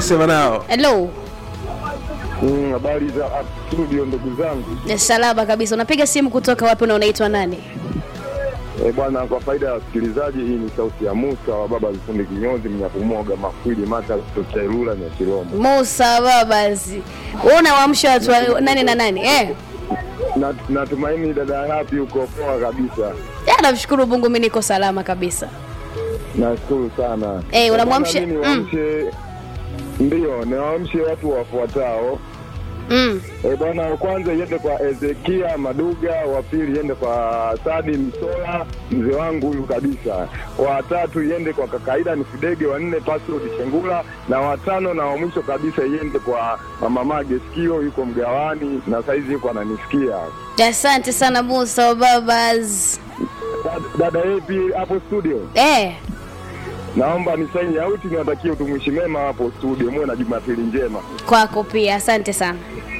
tunasema nao hello Mm, habari za ah, studio ndugu zangu. Ni salama kabisa unapiga simu kutoka wapi na unaitwa nani Eh, bwana kwa faida ya wasikilizaji, hii ni sauti ya Musa wa baba Vifundi Kinyozi Mnyakumoga Mafwili Mata kutoka Ilula na Kirombo. musa babazi wewe unawaamsha watu wa- nani na nani eh Na natumaini dada Happy uko poa kabisa. ya namshukuru mungu mi niko salama kabisa Nashukuru sana. Eh, unamwamsha- Bwana, mimi niwaamshe Ndio, niwaamshe watu wafuatao. mm. E bwana, wa kwanza iende kwa Ezekia Maduga, wa pili iende kwa Sadi Msola, mzee wangu huyu kabisa, wa tatu iende kwa Kakaida Nisidege, wa nne Pascal Chengula, na watano na wa mwisho kabisa iende kwa mama Mage Sikio, yuko mgawani na saizi yuko ananisikia. asante sana musa babas Dada- Dada Epi hapo studio, eh naomba ni saini auti, niwatakie utumishi mema hapo studio, muwe na Jumapili njema. kwako pia asante sana